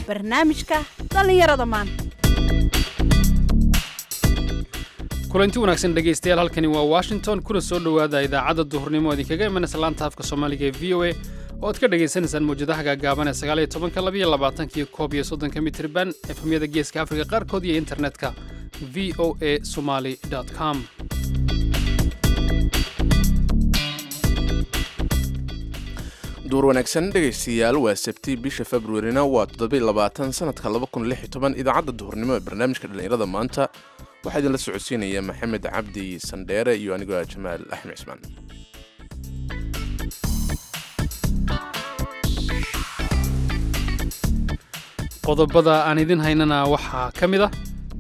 barnaamijka dhallinyarada maanta kulanti wanaagsan dhegaystayaal halkani waa washington kuna soo dhowaada idaacadda duhurnimo idinkaga imanaysa laanta afka soomaaliga ee v o a oo aad ka dhagaysanaysaan mawjadaha gaagaaban ee sagaal iyo tobanka labaiyo labaatankiyo koob iyo soddonka mitirban efemyada geeska afrika qaarkood iyo internetka v o a somali com duur wanaagsan dhegaystayaal waa sabti bisha februarina waa toddobayabaatan sanadka idaacadda duhurnimo ee barnaamijka dhallinyarada maanta waxaa idinla socodsiinaya maxamed cabdi sandheere iyo anigoo jamaal axmed cismaan qodobada aan idin haynana waxaa ka mid ah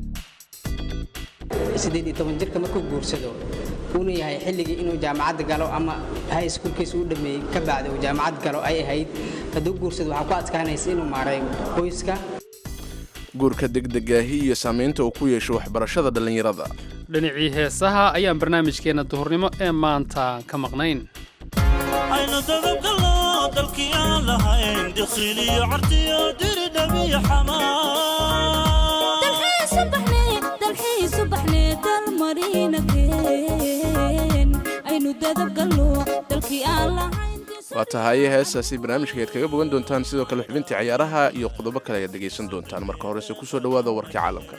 siddeed iyo toban jirka markuu guursado uuna yahay xilligii inuu jaamacad galo ama high schoolkiisa u dhameeyey ka bacda uu jaamacad galo ay ahayd hadduu guursado waxaa ku adkaanaysa inuu maareeyo qoyska guurka degdegaahi iyo saamaynta uu ku yeesho waxbarashada dhallinyarada dhinacii heesaha ayaan barnaamijkeenna duhurnimo ee maanta ka maqnayn aynu dababgalno dalkii aan lahayn dikhiiliyo cartiyo diridhabiyo waa tahay heestaasi barnaamijka ayaad kaga bogan doontaan sidoo kale xubintii cayaaraha iyo qodobo kale ayaad dhegaysan doontaan marka horese kusoo dhowaada warkii caalamka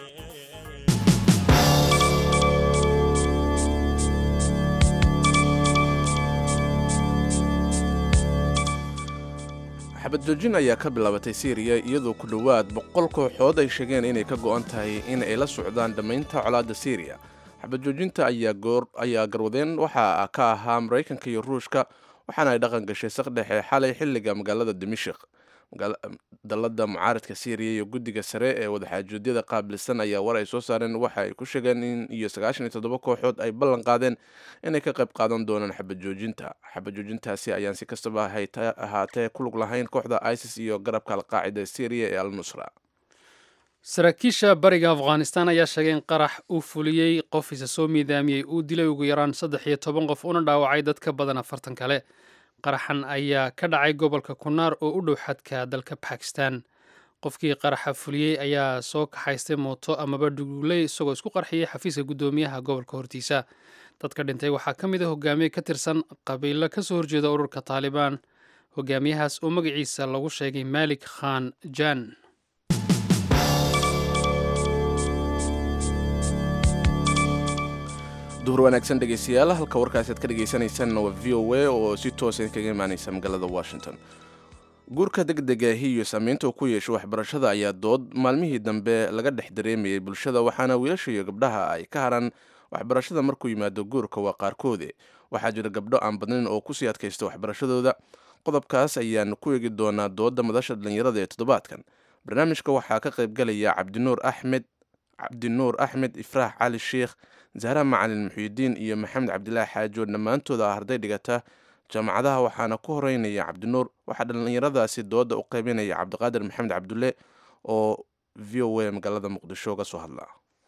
xabad joojin ayaa ka bilaabatay syriya iyadoo ku dhowaad boqol kooxood ay sheegeen inay ka go'an tahay in ay la socdaan dhammaynta colaadda syriya xabad joojinta ayaa garwadeen waxa ka ahaa maraykanka iyo ruushka waxaana ay dhaqan gashay saqdhexe xalay xilliga magaalada dimashik dalada mucaaradka syriya iyo guddiga sare ee wadaxaajoodiyada qaabilsan ayaa war ay soo saareen waxa ay ku sheegeen in iyo sagaashan iyo toddoba kooxood ay ballan qaadeen inay ka qayb qaadan doonaan xabad joojinta xabad joojintaasi ayaan si kastaba ahaatee ku lug lahayn kooxda isis iyo garabka alqaacida syriya ee al nusra saraakiisha bariga afghanistan ayaa sheegay in qarax uu fuliyey qof isa soo miidaamiyey uu dilay ugu yaraan saddex iyo toban qof una dhaawacay dad ka badan afartan kale qaraxan ayaa ka dhacay gobolka kunaar oo u dhow xadka dalka bakistan qofkii qaraxa fuliyey ayaa soo kaxaystay mooto amaba dhuguuley isagoo isku qarxiyey xafiiska guddoomiyaha gobolka hortiisa dadka dhintay waxaa ka mid a hogaamiye ka tirsan qabiilo ka soo horjeeda ururka taalibaan hogaamiyahaas oo magaciisa lagu sheegay malik khan jan duhur wanaagsan dhegaystayaal halka warkaasi aad ka dhegaysanaysaanna waa v o a oo si toosa kaga imaanaysa magaalada washington guurka degdegaahi iyo saamaynta uu ku yeesho waxbarashada ayaa dood maalmihii dambe laga dhex dareemayay bulshada waxaana wiilasha iyo gabdhaha ay ka haraan waxbarashada markuu yimaado guurka waa qaarkoode waxaa jira gabdho aan badnayn oo kusii adkaysta waxbarashadooda qodobkaas ayaan ku eegi doonaa dooda madasha dhallinyarada ee toddobaadkan barnaamijka waxaa ka qayb galaya cabdinuur axmed cabdinuur axmed ifraax cali sheikh zahra macalin muxuudiin iyo maxamed cabdilaahi xaajo dhammaantooda ah arday dhigata jaamacadaha waxaana ku horeynaya cabdinuur waxaa dhallinyaradaasi dooda u qaybinaya cabdiqaadir maxamed cabdulle oo v o a magaalada muqdisho ga soo hadla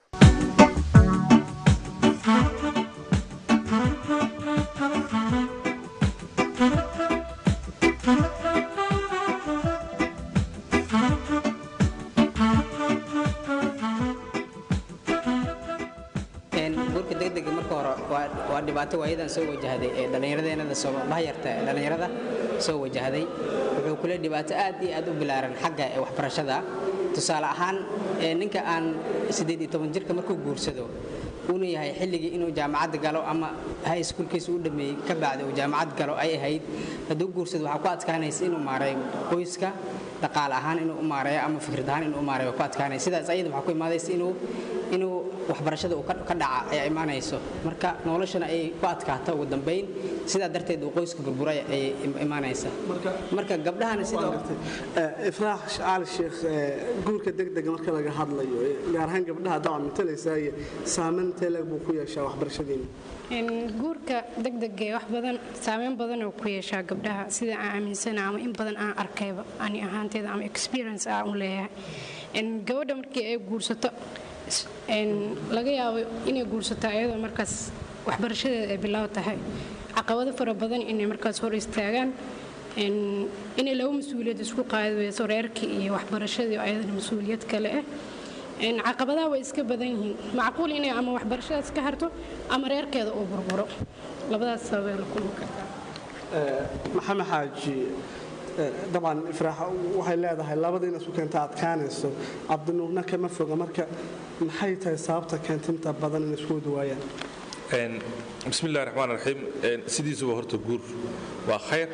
guurka degdega marka hore waa dhibaato waayadan soo wajahday ee dhallinyaradeenada bahayarta ee dhallinyarada soo wajahday wuxuu kule dhibaato aad iyo aad u bilaaran xagga ee waxbarashada tusaale ahaan ninka aan siddeed iyo toban jirka markuu guursado uuna yahay xilligii inuu jaamacad galo ama high schoolkiisa u dhameeyey ka bacda uu jaamacad galo ay ahayd hadduu guursado waxaa ku adkaanaysa inuu maareeyo qoyska dhaqaale ahaan inuu u maareeyo ama fikrad ahaan inuu u maareeyo ku adkaanaysa sidaas ayada waxaa ku imaadaysa inuu inuu waxbarashada uu ka dhaca ayaa imaanayso marka noloshana ay ku adkaata ugu dambayn sidaa darteed uu qoyska burbura ayay imaanaysa marka gabdhahana sidoo ifraax cali sheekh guurka degdega marka laga hadlayo gaar ahaan gabdhaha dacwa matalaysaa iyo saameyn teeleg buu ku yeeshaa waxbarashadeena guurka degdega wax badan saameyn badan oo ku yeeshaa gabdhaha sida aan aaminsana ama in badan aan arkayba ani ahaanteeda ama experience aan u leeyahay gabadha markii ay guursato laga yaabo inay guursato ayadoo markaas waxbarashadeeda ay bilow tahay caqabado fara badan inay markaas hor istaagaan Een, inay laba mas-uuliyad isku qaadi weyso reerkii iyo waxbarashadii oo ayadana mas-uuliyad kale ah Een, caqabadaha way iska badan yihiin macquul inay ama waxbarashadaas ka harto ama reerkeeda uu burburo labadaas sababay la kulmi kartaa maxamed xaaji eh, dabcan ifraax waxay leedahay labada in isku keenta adkaanayso cabdinuurna kama foga marka maxay tahay sababta keenta inta badan in isku wada waayaan Een, bismillahi raxmaan raxiim Een, sidiisuba horta guur waa khayr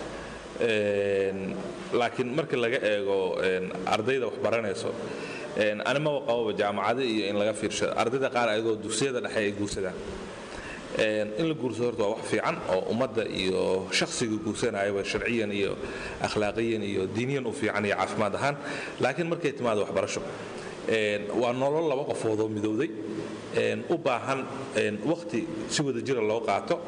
Een, laakiin marka laga eego een, ardayda wax baranayso een, animaba qababa jaamacado iyo in laga fiirsho ardayda qaar ayagoo dugsiyada dhexe ay guursadaan Een, in la guursado horta waa wax fiican oo ummadda iyo shakhsiga guursanayaba sharciyan iyo akhlaaqiyan iyo diiniyan u fiican iyo caafimaad ahaan laakiin markay timaado waxbarasho een, waa nolol laba qofood oo midowday een, u baahan een, waqti si wada jira loo qaato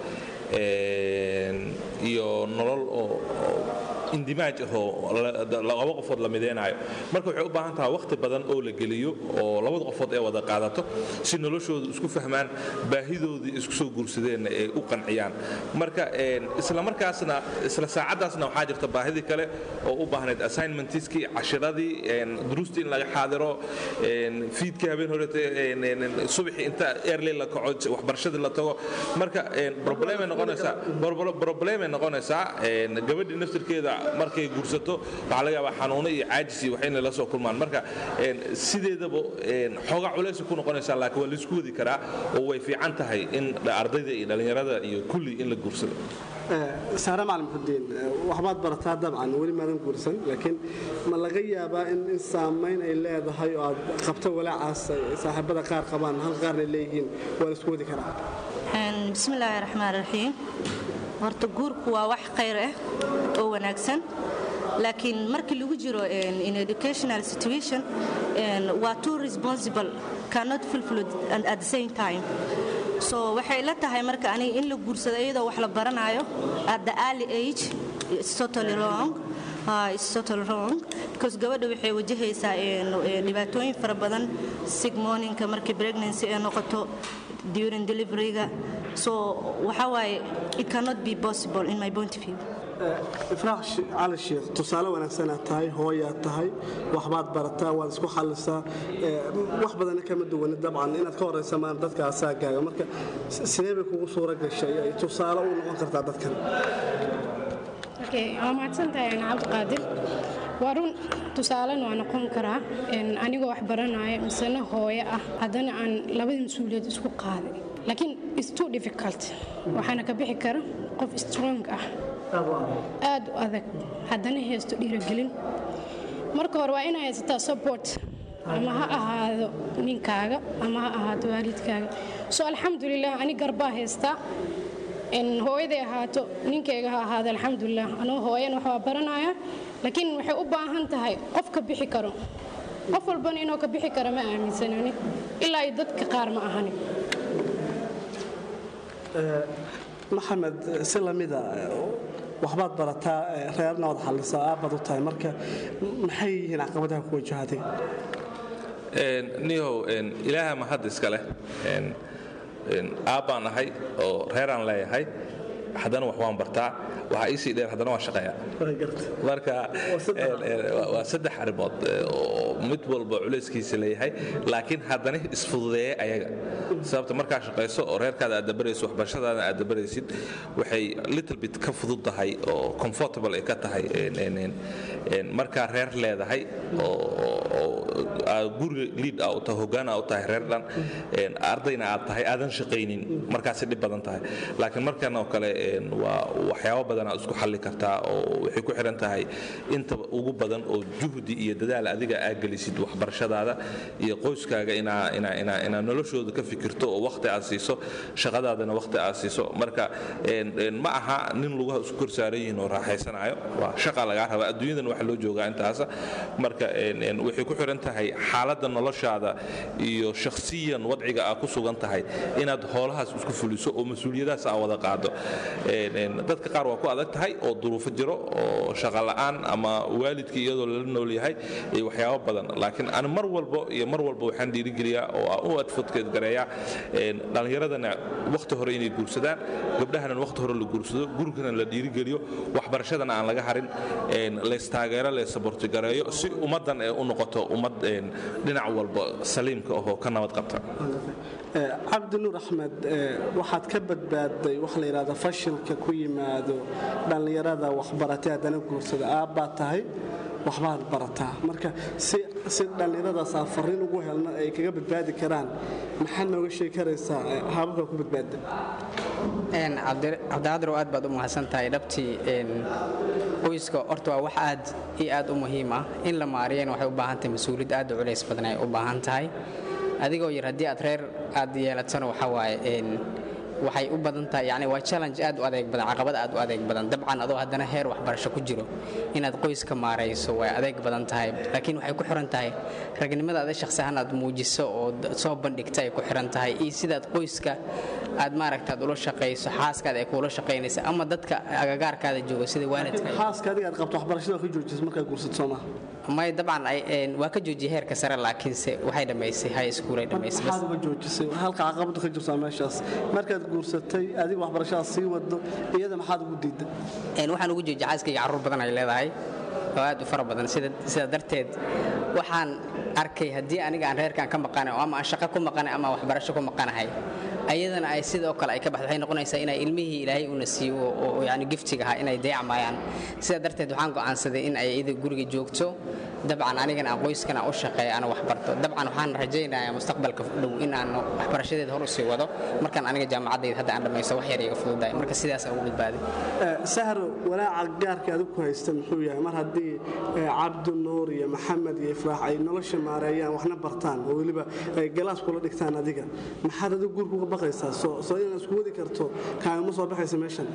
een, iyo nolol oo oo indimaaj ah oo la- da- laba qofood la mideynayo marka waxay u baahan tahay waqti badan oo la geliyo oo labada qofood ay wada qaadato si noloshoodu isku fahmaan baahidoodii isku soo guursadeenna ay u qanciyaan marka een, isla markaasna isla saacadaasna waxaa jirta baahidii kale oo u baahnayd assignmentiskii cashiradii een, duruustii in laga xaadiro een, fiidkii habeen horete een, een, een, subaxii inta early la kaco waxbarashadii la tago marka een, problemay noqonaysaa bor- problemay noqonaysaa een, gabadhii naftirkeeda markay guursato waxaa laga yaabaa xanuuno iyo caajis iyo wax inay la soo kulmaan marka een, sideedaba een, xoogaa culays ku noqonaysaa laakiin waa laisku wadi karaa oo way fiican tahay in ardayda iyo dhallinyarada iyo kulli in la guursado Eh, saare macalin xudiin eh, waxbaad barataa dabcan weli maadan guursan laakiin ma laga yaabaa in in saamayn ay leedahay oo aad qabto walaacaas ay saaxiibada qaar qabaan hal qaarna ay leeyihiin waa la isku wadi karaa Een, bismillaahi raxmaan raxiim horta guurku waa wax khayr ah oo wanaagsan laakiin markii lagu jiro een, in educational situation een, waa too responsible cannot fulfill it and at the same time so waxay la tahay marka aniga in la guursado iyadoo wax la baranayo at the early age it's totally wrong Ah, it's totally wrong because gabadha waxay wajahaysaa een, een, dhibaatooyin fara badan sigmooninka markii pregnancy ay noqoto during deliveryga so waxa waaye it cannot be possible in my point of view ifraax Shi- cali sheekh tusaale wanaagsanaa tahay hooyaad tahay waxbaad barataa waad isku xallisaa eh, wax badana kama duwani dabcan inaad ka horaysa maan dadka asaagaaga marka s- sidee bay kugu suura gashay ay tusaale u noqon kartaa dadkan Okay, waa mahadsantahay aan cabdiqaadir waa run tusaalena waa noqon karaa een, anigoo wax baranaya misena hooyo ah haddana aan labada mas-uuliyad isku qaaday laakiin it's too difficult waxaana ka bixi kara qof strong ah aad u adag haddana haysto dhiirigelin marka hore waa inaa haysataa support ama ha ahaado ninkaaga ama ha ahaado waalidkaaga so alxamdulilah ani garbaa haystaa in hooyaday ahaato ninkayga ha ahaado alxamdulilah anoo hooyan wax waa baranaya laakiin waxay u baahan tahay qof ka bixi karo qof walbana inuu ka bixi karo ma aaminsanani ilaa iyo dadka qaar ma ahani maxamed si lamida waxbaad barataa eh, reerna waad xallisaa aabbaad u tahay marka maxay yihiin caqabadaha ku wajahaday Een, nihow een, ilaaha mahad iska leh Een, een, aabbaan ahay oo reeraan leeyahay haddana wax waan bartaa waxaa iisii dheer haddana waan shaqeeyaa marka een, een, waa- waa saddex arrimood ee, oo mid walba culayskiisa leeyahay laakiin haddana isfududeeya ayaga sababta markaa shaqayso oo reerkaada aad dabarayso waxbarashadaada aad dabaraysid waxay little bit ka fudud tahay oo comfortable ay ka tahay een, een, een, een, markaa reer leedahay oo oo- oo aad guriga liid aa u tahay hoggaan aa u tahay reer dhan een, ardayna aad tahay aadan shaqaynin markaasi dhib badan tahay laakiin markan oo kale een, waa waxyaabo badan aad isku xalli kartaa oo waxay ku xiran tahay inta ugu badan oo juhdi iyo dadaal adiga aa gelisid waxbarashadaada iyo qoyskaaga inaa inaa inaa inaa noloshooda ka fikirto oo waqti aad siiso shaqadaadana waqti aad siiso marka een, een, ma aha nin lugaha isku kor saaran yihiin oo raaxaysanayo waa shaqa lagaa rabaa adduunyadan waxa loo joogaa intaasa marka een, een, waxay ku xiran tahay xaaladda noloshaada iyo shakhsiyan wadciga aad ku sugan tahay inaad hoolahaas isku fuliso oo mas-uuliyadaas aa wada qaado Een, een, dadka qaar waa ku adag tahay oo duruufo jiro oo shaqa la'aan ama waalidkii iyadoo lala nool yahay iyo waxyaabo badan badan laakiin ani mar walbo iyo mar walba waxaan dhiirigeliyaa oo aan u advocate gareeyaa dhallinyaradana wakhti hore inay guursadaan gabdhahana wakhti hore la guursado gurigana la dhiirigeliyo waxbarashadana aan laga harin leystaageero leesabortigareeyo si ummaddan ee u noqoto ummad dhinac walba saliimka ahoo ka nabad qabta cabdi nuur axmed waxaad ka badbaadday waxa la yidhahda fashilka ku yimaado dhallinyarada waxbaratay haddana guursada aabbaad tahay waxbaad barataa marka si dhallinyaradaas aan fariin ugu helno ay kaga badbaadi karaan maxaad nooga sheegi karaysaa hababka ku badbaada cabdiqaadir aad baad u mahadsantahay dhabtii qoyska horta waa wax aad iyo aad u muhiim ah in la maariyana waxay u baahan tahay mas-uuliyad aad u culays badan ay u baahan tahay adigoo yar haddii aad reer aad yeelatana waxaa waaye waxay u badan tahay yani waa challenge aad u adeeg badan caqabad aad u adeeg badan dabcan adoo haddana heer waxbarasho ku jiro inaad qoyska maarayso way adeeg badan tahay laakiin waxay ku xiran tahay ragnimada ada shakhsi ahaan aad muujiso oo soo bandhigta ay ku xiran tahay iyo sidaad qoyska aad maaragtaad ula shaqayso xaaskaada ay kuula shaqaynaysa ama dadka agagaarkaada jooga sida waalidka xaaska adiga aad qabto waxbarashada ka joojisa markaad guursato soomaa may dabcan waa ka joojiyay heerka sare laakiinse waxay dhammaysay high school ay dhammaysay maxaad uga joojisay halka caqabada ka jirtaa meeshaas markaad guursatay adiga waxbarashadaas sii wado iyada maxaad ugu diidda waxaan ugu joojiyay xaaskayga carruur badan ay leedahay oo aad u fara badan sida darteed waxaan arkay haddii aniga aan reerkan ka maqanay ama aan shaqo ku maqanay ama waxbarasho ku maqanahay ayadana ay sidoo kale ay ka baxdo waxay noqonaysaa inay ilmihii ilaahay una siiyo oo yani giftiga ahaa inay dayacmayaan sidaa darteed waxaan go'aansaday in ay iyada guriga joogto dabcan anigana aan qoyskana u shaqeeya ana wax barto dabcan waxaan rajaynayaa mustaqbalka dhow in aan waxbarashadeeda hor usii wado markaan aniga jaamacaddayda hadda aan dhammaysto wax yar iga fududahay marka sidaas aan ugu badbaaday sahro walaaca gaarka adigu ku haysta muxuu yahay mar haddii cabdi nuur iyo maxamed iyo ifraax ay nolosha maareeyaan waxna bartaan oo weliba ay galaas kula dhigtaan adiga maxaad adigu guurka uga baqaysaa soo inaad isku wadi karto kaagama soo baxaysa meeshan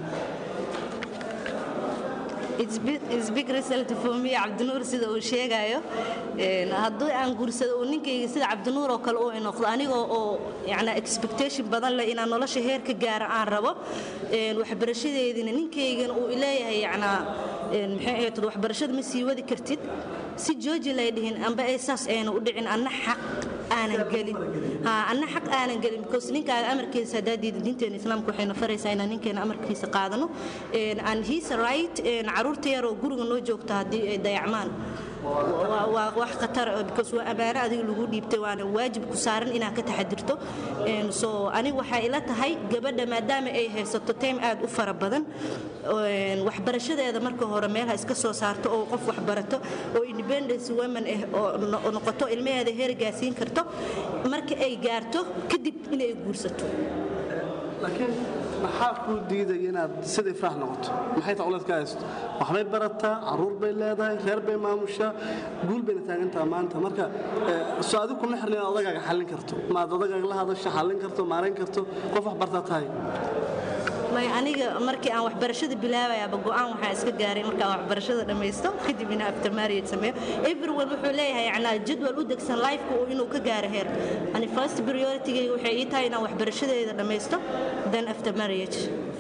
big result for me cabdinuur sida uu sheegayo haddii aan guursado oo ninkayga sida cabdinuur oo kale uu noqdo anigoo oo yani expectation badan leh inaan nolosha heer ka gaara aan rabo waxbarashadeedina ninkaygana uu leeyahay yanaa maxay ahayd waxbarashada ma sii wadi kartid si jooji lay dhihin amba ay saas ayna u dhicin anna xaq aanan gelin anna xaq aanan gelin because ninkaaga amarkiisa haddaa diida diinteena islaamka waxayna faraysaa inaan ninkeena amarkiisa qaadano and he's right caruurta yaroo guriga noo joogta haddii ay dayacmaan waa wax khatar because waa ammaano adiga lagu dhiibtay waana waajib ku saaran inaad ka taxadirto so aniga waxaa ila tahay gabadha maadaama ay haysato time aad u fara badan waxbarashadeeda marka hore meelha iska soo saarto oo qof waxbarato oo independence women ah oo noqoto ilmaheeda heergaasiin karto marka ay gaarto kadib inay guursato laakiin maxaa kuu diidaya inaad sida ifraax noqoto maxay taa uleed ka haysto waxbay barataa caruur bay leedahay reer bay maamushaa guul bayna taagantaha maanta marka soo adigu kuma xirna inaad odagaaga xallin karto maad odagaaga la hadasho xallin karto maarayn karto qof wax bartaa tahay may aniga markii aan waxbarashada bilaabayaba go'aan waxaa iska gaaray markaan waxbarashada dhammaysto kadib inaan after marriage sameeyo everyone wuxuu leeyahay yacnaa jadwal u degsan lifeka uu inuu ka gaaro heer ani first prioritigayga waxay ii tahay inaan waxbarashadeeda dhammaysto then after marriage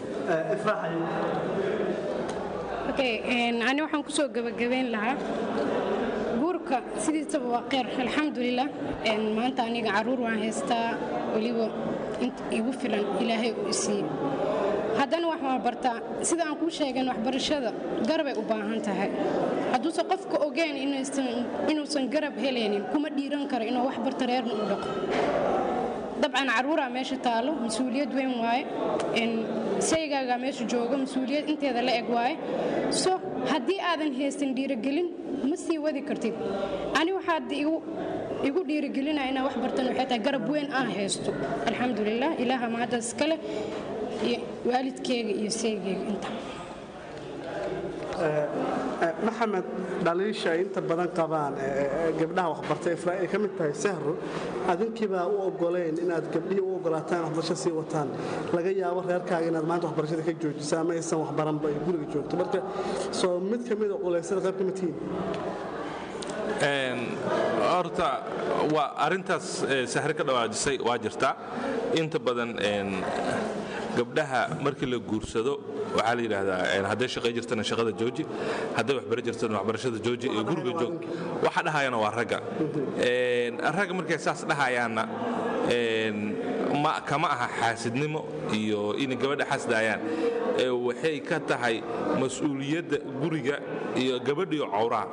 okay ani waxaan kusoo gabagabayn lahaa guurka sidiisaba waa kheyr alxamdulilah maanta aniga caruur waan haystaa weliba igu filan ilaahay uu isiiye haddana wax waa bartaa sida aan kuu sheegan waxbarashada garabay u baahan tahay hadduusan qofka ogeyn inuusan garab helaynin kuma dhiiran karo inuu wax barto reerna u dhaqo dabcan caruuraa meesha taalo mas-uuliyad weyn waaye saygaagaa meesha jooga mas-uuliyad inteeda la eg waaye so haddii aadan haysan dhiirigelin ma sii wadi kartid ani waxaad igu dhiirigelinaya inaan wax bartan waxay tahay garab weyn aan haysto alxamdulilah ilaaha mahaddaas iskale iyo waalidkeyga iyo saygeyga inta maxamed dhaliisha ay inta badan qabaan gabdhaha waxbartay ifraa ay ka mid tahay sahro adinkiibaa u ogoleyn inaad gabdhihii u ogolaataan waxbarasho sii wataan laga yaabo reerkaaga inaad maanta waxbarashada ka joojisa ama aysan waxbaranba ay guriga joogto marka soo mid ka mida culaysada qayb ka mid tihiin horta waa arintaas sahre ka dhawaajisay waa jirtaa inta badan gabdhaha markii la guursado waxaa la yidhaahdaa een, hadday shaqay jirtana shaqada jooji hadday waxbaro jirtana waxbarashada jooji ee guriga joog waxa dhahayana waa ragga Een, ragga markay saas dhahayaanna een, ma kama aha xaasidnimo iyo inay gabadha xasdaayaan ee waxay ka tahay mas-uuliyadda guriga iyo gabadhiyo cawraha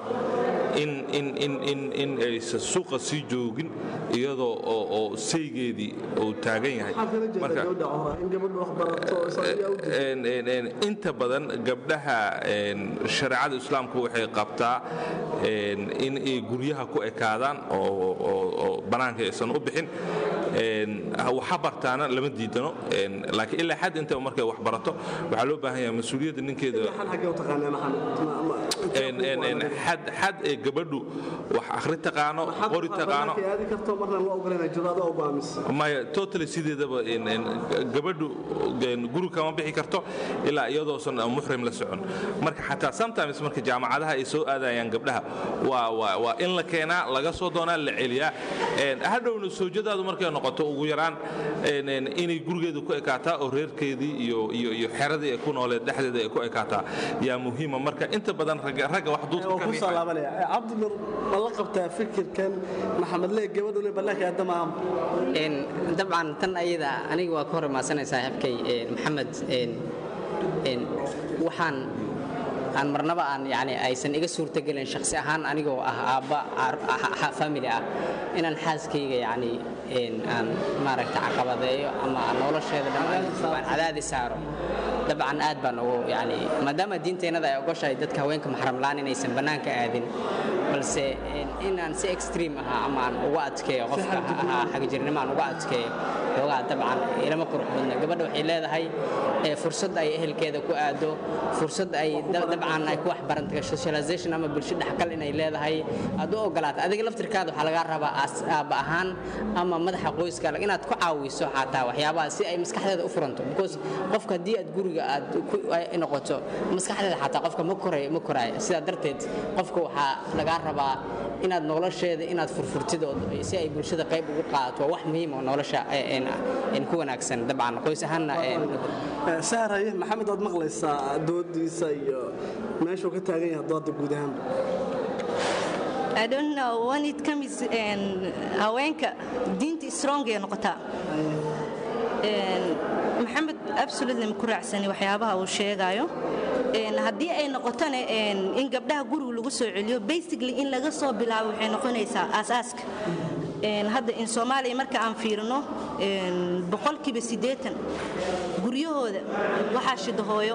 in in in in in aysan suuqa sii joogin iyadoo oo oo saygeedii uu taagan yahay maxaad kala jeedaa Marka- gabadha cawra in gabadha wax barato isaga u jeeda Een, een, een, inta badan gabdhaha een, shareecada islaamku waxay qabtaa een, in ay guryaha ku ekaadaan oo oo- oo bannaanka aysan u bixin Een, waxa bartaana lama diidano een, laakiin ilaa xad inta markay wax barato waxaa loo baahan yahay mas-uuliyadda ninkeeda xal xaggee u taqaanaa maxamed Ma- ma- een, een, een, xad xad ee gabadhu wax akhri taqaano maxaad qori taqaano markay aadi karto marna loo ogolanaa jiro adoo go'aamis maya totally sideedaba een, een, gabadhu een, guri kama bixi karto ilaa iyadoosan muxrim la socon marka xataa sometimes marka jaamacadaha ay soo aadayaan gabdhaha waa waa waa in la keenaa laga soo doonaa la celiyaa Een, hadhowna soojadaadu markay noqoto ugu yaraan een, een, inay gurigeeda ku ekaataa oo reerkeedii iyo iyo iyo xeradii ay ku nooleed dhexdeeda ay ku ekaataa yaa muhiima marka inta badan ragga ragga wax duudka waa ka ku riixaya. soo laabanaya cabdinur ma la qabtaa fikirkan maxamed lee gabadhuna ballaanka aadama Een, dabcan tan ayada aniga waa ka hor imaasanaysaa habkay een, maxamed een, een, waxaan aan marnaba aan yani aysan iga suurtagelin shakhsi ahaan anigoo ah aabba ar- ah- ah- family ah inaan xaaskayga yani een, aan maaragta caqabadeeyo ama aan nolosheeda dhan aan cadaadi saaro dabcan aad baan ugu yani maadaama diinteennada ay ogoshahay dadka haweenka maxramlaan inaysan bannaanka aadin balse een, inaan si extreme ah ama aan uga adkeeyo qofka ahaa xagajirnimo aan uga adkeeyo xoogaa dabcan ilama qurux badna gabadha waxay leedahay ee, fursad ay ehelkeeda ku aado fursad ay da- dabcan ay ku waxbaranto socialization ama bulsho dhexgal inay leedahay aad u ogolaato adiga laftirkaada waxaa lagaa rabaa as- aabba ahaan ama madaxa qoyska inaad ku caawiso xataa waxyaabaha si ay maskaxdeeda u furanto because qofka haddii aad guriga aad ku ay noqoto maskaxdeeda xataa qofka ma koray ma koraayo sidaa darteed qofka waxaa lagaa rabaa inaad nolosheeda inaad furfurtid oo si ay bulshada qayb ugu qaadato waa wax muhiim oo nolosha een- een ku wanaagsan dabcan qoys ahaanna een, saaraye maxamed waad maqlaysaa doodiisa iyo meeshuu ka taagan yahay dooda guud ahaanba I don't know when it comes and haweenka diinta strong ay noqotaa Een, maxamed absolutely ma ku raacsani waxyaabaha uu sheegayo Een, haddii ay noqotona een, in gabdhaha guriga lagu soo celiyo basically in laga soo bilaabo waxay noqonaysaa aasaaska Een, hadda in soomaaliya marka aan fiirino een, boqolkiiba siddeetan guryahooda waxaa shida hooyo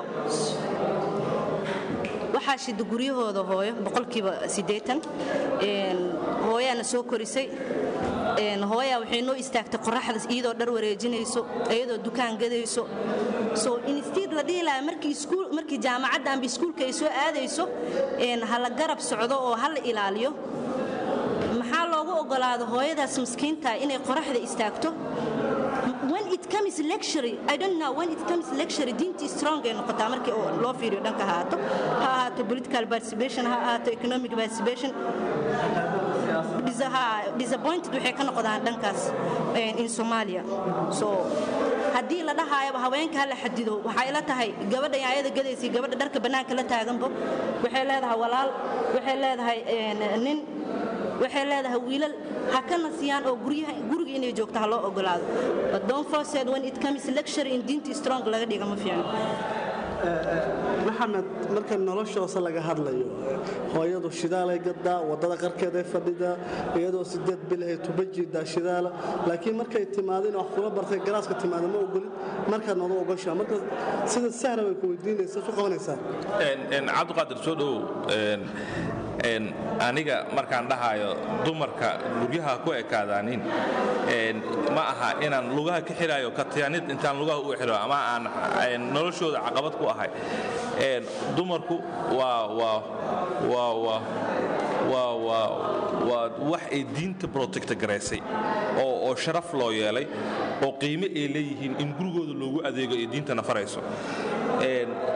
waxaa shida guryahooda hooyo boqolkiiba siddeetan Een, hooyaana soo korisay Een, hooyaa waxay noo istaagtay qoraxda iyadoo dhar wareejinayso iyadoo dukaan gadayso so instead la dhihi lahaa markii iskuul markii jaamacadda amba iskuulka ay soo aadayso een, ha la garab socdo oo ha la ilaaliyo maxaa loogu ogolaado hooyadaas miskiinta inay qoraxda istaagto when it comes lecture i don't know when it comes lecture diintii strong ay noqotaa markii oo loo fiiriyo dhanka ha ahaato ha ahaato political participation ha ahaato economic participation Dis- ha- disappointed waxay ka noqdaan dhankaas een, in Somalia so haddii la dhahaayaba haweenka ha la xadido waxay la tahay gabadha ayada gadaysa gabadha dharka bannaanka la taaganba waxay leedahay walaal waxay leedahay een, nin waxay leedahay wiilal ha ka nasiyaan oo guryaha guriga inay joogto ha loo ogolaado but don't force it when it comes lecture in diinta strong laga dhiga ma fiicno maxamed marka noloshoose laga hadlayo hooyadu shidaalay gadaa wadada qarkeeday fadhidaa iyadoo sideed bilahay tuba jiidaa shidaala laakiin markay timaado in wax kula bartay galaaska timaado ma ogolid markaad nadu ogoshaa marka sida sahra way ku weydiinaysa su qabanaysaa Een, een, cabdiqaadir soo dhowow een, een, aniga markaan dhahayo dumarka guryaha ku ekaadaanin een, ma aha inaan lugaha ka xidhayo katiyaanid intaan lugaha u xidho ama aan een, noloshooda caqabad ku ahay Een, dumarku waa waa waa waa waa waa waa wax ay diinta protecta garaysay oo oo sharaf loo yeelay oo qiime ay leeyihiin in gurigooda loogu adeego ay diintana farayso Een,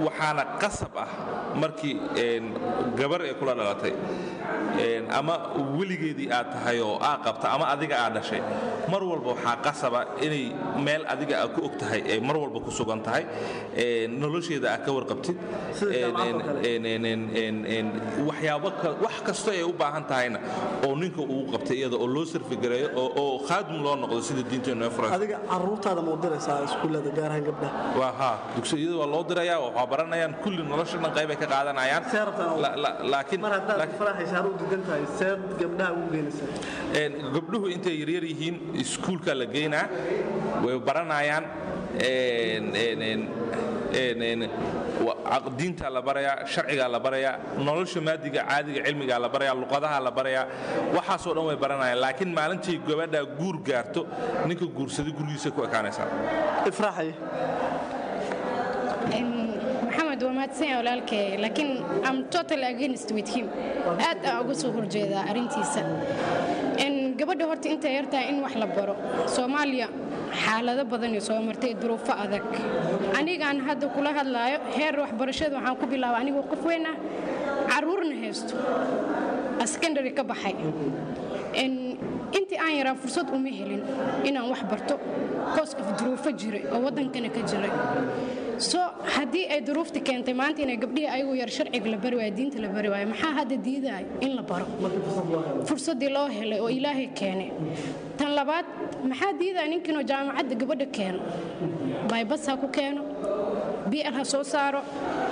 waxaana qasab ah markii gabar ay kula dhalatay ama weligeedii aad tahay oo aa qabta ama adiga aad dhashay mar walba waxaa qasaba inay meel adiga aad ku og tahay ay mar walba ku sugan tahay nolosheeda aad ka warqabtid waxyaabo wax kasto ay u baahan tahayna oo ninka uu qabtay iyada oo loo sarfigareeyo oo khaadim loo noqdo sida diinteenu ee furan adiga caruurtaada ma u diraysaa iskuullada gaar ahaan gabdhaha waa haa dugsiyada waa loo dirayaa waxaa baranayaan kulli nolosha dhan qayb ay ka qaadanayaan laakiin mar haddaad faraxaysa u digan tahay seed gabdhaha ugu geenaysaa gabdhuhu intay yaryar yihiin iskuulka la geynaa way baranayaan diinta la barayaa sharcigaa la barayaa nolosha maadiga caadiga cilmigaa la barayaa luqadaha la barayaa waxaasoo dhan way baranayaan laakiin maalintii gabadhaa guur gaarto ninka guursaday gurigiisa ku ekaanaysaa ifraaxay maxamed waa mahadsan walaalkay laakiin am total against with him aad aan uga soo horjeedaa arrintiisa gabadha horta intay yartahay in wax la baro soomaaliya xaalado badan soo martay duruufo adag anigaan hadda kula hadlaayo heer waxbarashada waxaan ku bilaaba anigoo qof weyn ah caruurna haysto secondary ka baxay intii aan yaraa fursad uma helin inaan wax barto koos of duruufo jiray oo waddankana ka jiray so haddii ay duruufta keentay maanta inay gabdhihii ayagu yar sharciga la bari waayo diinta la bari waayo maxaa hadda diidaayo in la baro fursaddii loo helay oo ilaahay keenay tan labaad maxaa diidaya ninkiinoo jaamacadda gabadha keeno baybas ha ku keeno bl ha soo saaro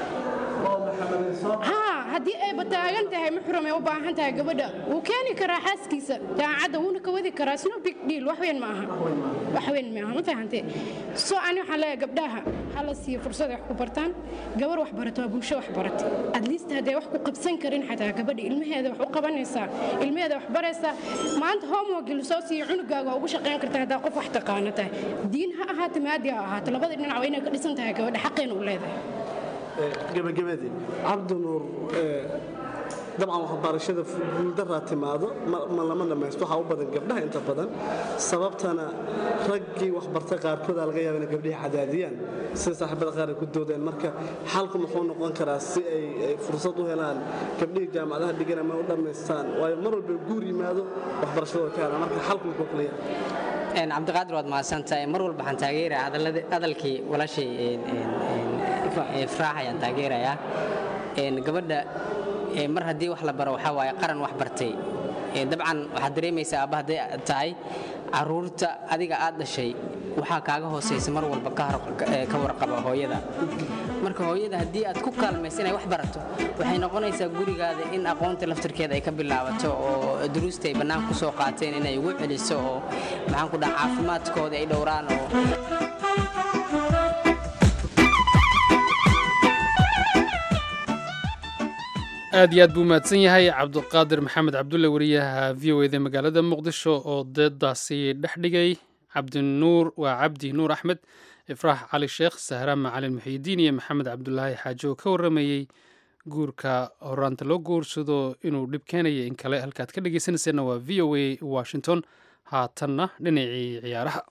haddii ayba taagan tahay muxrum ay u baahan tahay gabadha wuu keeni karaa xaaskiisa jaamacadda wuuna ka wadi karaa sno big deal wax weyn ma aha wax weyn ma aha ma fahantee so ani waxaan leeyahay gabdhaha ha la siiyo fursad ay wax ku bartaan gabar wax barato waa bulsho wax barata at least hadday wax ku qabsan karin xataa gabadha ilmaheeda wax u qabanaysaa ilmaheeda wax baraysaa maanta homework soo siiyo cunugaaga waa ugu shaqayn kartaa haddaa qof wax taqaano tahay diin ha ahaato maadi ha ahaato labada dhinac waa inay ka dhisan tahay gabadha xaqeena u leedahay gabagabadii cabdinuur dabcan waxbarashada guuldaraa timaado ma lama dhammaysto waxaa u badan gabdhaha inta badan sababtana raggii waxbartay qaarkooda laga yaaba inay gabdhihii cadaadiyaan sida saaxiibada qaar ay ku doodeen marka xalku muxuu noqon karaa si ay fursad u helaan gabdhihii jaamacadaha dhigan ama u dhammaystaan waayo mar walba guur yimaado waxbarashada way ka helaan marka xalku muxuu kala yahay cabdiqaadir waad mahadsantahay mar walba waxaan taageerayaa hadalkii walaashay fraax ayaan taageerayaa gabadha mar haddii wax la baro waxaa waaye qaran wax bartay dabcan waxaad dareemaysaa aabba hadday tahay caruurta adiga aad dhashay waxaa kaaga hoosaysa mar walba ka warqaba hooyada marka hooyada haddii aad ku kaalmaysa inay wax barato waxay noqonaysaa gurigaada in aqoonta laftirkeeda ay ka bilaabato oo duruusta ay bannaan ku soo qaateen inay ugu celiso oo maxaan ku dhaha caafimaadkooda ay dhowraan oo aad iyo aad buu mahadsan yahay cabdiqaadir maxamed cabdulle wariyaha v o eda magaalada muqdisho oo deedaasi dhex dhigay cabdinuur waa cabdi nuur axmed ifraax cali sheekh sahra macalin muxiidiin iyo maxamed cabdulaahi xaajo oo ka warramayey guurka horaanta loo guursado inuu dhib keenaya in kale halkaad ka dhegeysanayseena waa v o a washington haatanna dhinacii ciyaaraha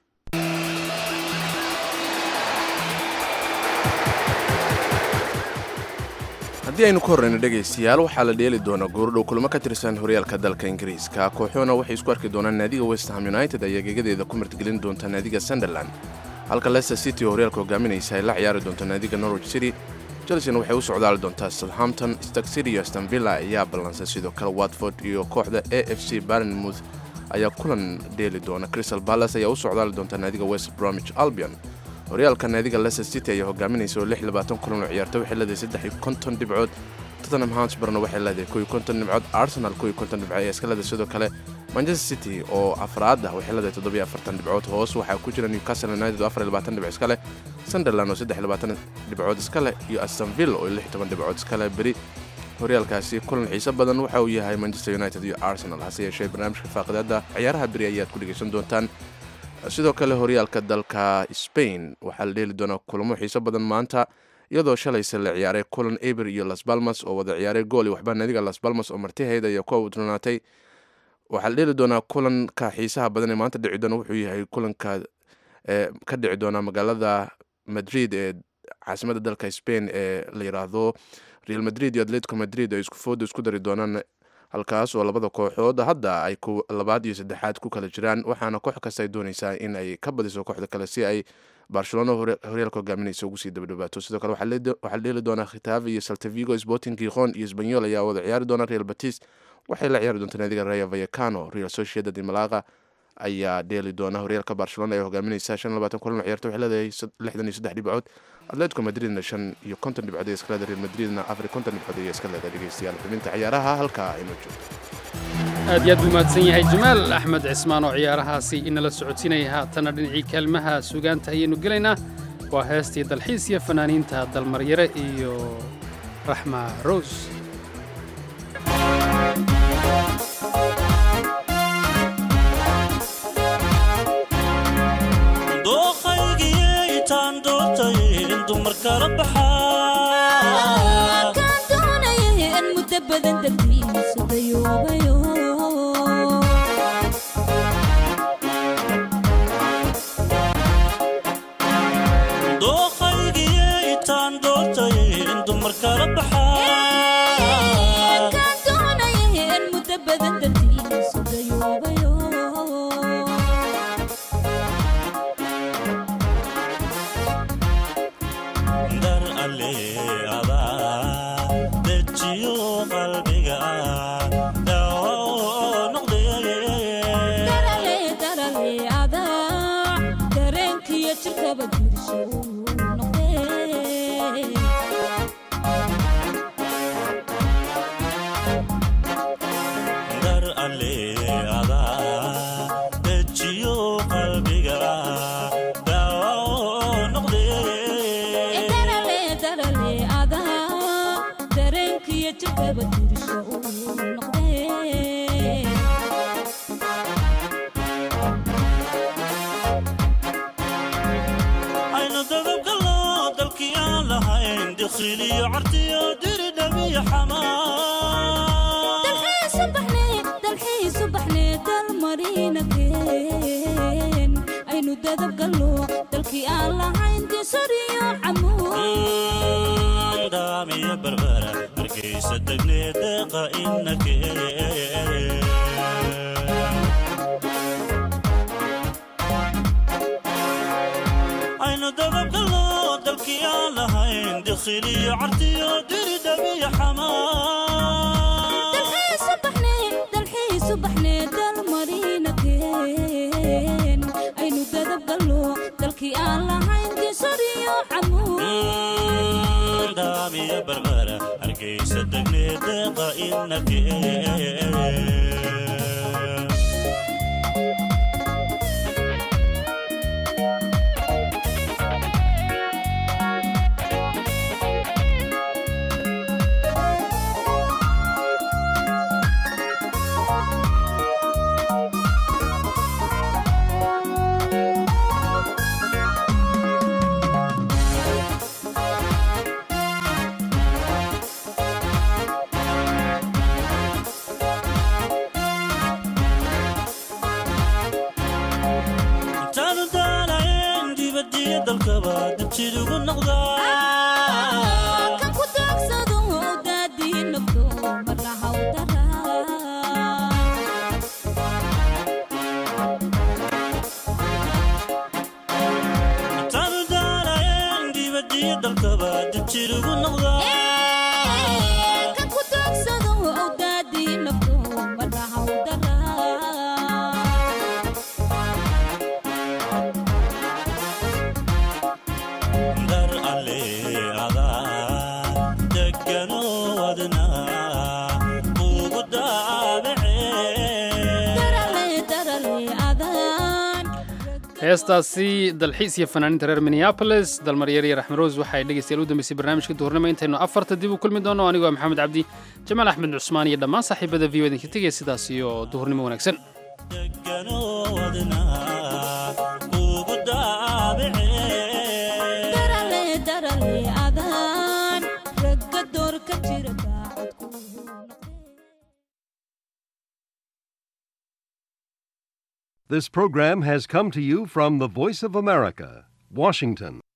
haddii aynu ka horreyno dhegaystayaal waxaa la dheeli doonaa goordhow kulamo ka tirsan horyaalka dalka ingiriiska kooxuhuna waxay isku arki doonaan naadiga westham united ayaa gegadeeda ku martigelin doonta naadiga sunderland halka leicester city oo horyaalka hogaaminaysa ay la ciyaari doonto naadiga norwich city chelsena waxay u socdaali doontaa southampton stark city iyo stanvilla ayaa ballansay sidoo kale watford iyo kooxda a f c barnmouth ayaa kulan dheeli doona crystal palace ayaa u socdaali doonta naadiga west bromwich albion horyaalka naadiga leicester city ayaa hogaaminaysa oo lix labaatan kulan oo ciyaarta waxay leedahay saddex iyo konton dhibcood tottenham hotspurna waxay leedahay kow iyo konton dhibcood arsenal kow iyo konton dhibcood ayaa iska leedahay sidoo kale manchester city oo afraad ah waxay leedahay toddobiyo afartan dhibcood hoos waxaa ku jira newcastle united oo afar iyo labaatan dhibcood iska leh sunderland oo saddex iyo labaatan dhibcood iska leh iyo astonville oo lix iyo toban dhibcood iska leh beri horyaalkaasi kulan xiiso badan waxa uu yahay manchester united iyo arsenal hase yeeshee barnaamijka faaqidaada ciyaaraha beri ayaad ku dhegaysan doontaan sidoo kale horyaalka dalka spain waxaa la dheeli doonaa kulamo xiiso badan maanta iyadoo shalayse la ciyaaray kulan eber iyo las balmas oo wada ciyaaray gool iyo waxba naadiga las balmas oo martiheeda ayaa ku awdronaatay waxaa la dheeli doonaa kulanka xiisaha badan ee maanta dhici doona wuxuu yahay kulanka ka dhici doona magaalada madrid ee caasimada dalka spain ee la yiraahdo real madrid iyo atletico madrid ay isku fooda isku dari doonaan halkaas oo labada kooxood hadda ay labaad iyo saddexaad ku kala jiraan waxaana koox kasta ay dooneysaa in ay ka badiso kooxda kale si ay barcelona horyaalka hogaaminaysa ugu sii dabadhawaato sidoo kale waxaa dheeli doonaa khitaave iyo saltavigo sporting gijon iyo sbanyol ayaa wada ciyaari doona real batis waxay la ciyaari doontaa naadiga raya vayacano real sociedad malaga ayaa dheeli doona horyaalka barcelona ee hogaaminaysa shan labaatan kulan ciyaarta waxay leedahay lixdan iyo saddex dhibcood atletico madridna shan iyo konton dhibcood ee iska leedahay real madridna afar iyo konton dhibcood ayaa iska leedahay dhegeystayaal xubinta ciyaaraha halkaa aynoo joogto aad iyo aad buu mahadsan yahay jamaal axmed cismaan oo ciyaarahaasi inala socodsiinaya haatana dhinacii kaalmaha sugaanta ayaynu gelaynaa waa heestii dalxiis iyo fanaaniinta dalmaryare iyo raxma rose dooqaygiyaytaan doortay in dumar kala baxaa kaan doonaya in muddo badan dartiisa dayoobayo dooqaygiyaytaan doortay in dumar kala baxaa kaan doonaya in muddo badan dartiisa dayoobayo dar alle adaa dejiyo qalbiga daawo noqdee darale darale adaa dareenkiyo jirkaba dirsho noqdee dar alle adaa dejiyo qalbiga daawo noqdee darale darale adaa dareenkiyo jirkaba dirsho noqdee aynu dadabgallo dalkii aan lahayn dikhiliyo cartiyo diri dhabiyo xamaa dalxiisu baxne dalxiisu baxne dalmarina keen aynu dadab gallo dalkii aan lahayn disariyo camuud daamiyo barbara hargeysa degne deeqa inakee aynu dadabgallo dalkii aan lahayn dikhiliyo cartiyo diri dhabiyo xamaa dalxiisu baxne dalxiisu baxne dalmarina keen aynu dadab gallo dalkii aan lahayn disariyo camuud daamiyo barbara hargeysa degne deeqa inakee intaanu daalayn dibadiyo dalkaba dabjid ugu noqdaa kan ku daagsado daadii nafto marna haw daraa intaanu daalayn dibadiyo dalkaba dabjid ugu noqdaa kan ku daagsado daadii nafto marna haw daraa dar alle adaa degano wadna ugu daabacee darale darale adaan heestaasi dalxiis iyo fanaaniinta reer minneapolis dalmaryar iyo raxmaroos waxay dhegeystayaal u dambeysay barnaamijka duhurnimo intaynu afarta dib u kulmi doono anigoo ah maxamed cabdi jamaal axmed cusmaan iyo dhammaan saaxiibada v o idinka tegaya sidaas iyo duhurnimo wanaagsan degano wadna ugu daabacee darale darale adaan ragga door ka jira daacadku This program has come to you from the Voice of America, Washington.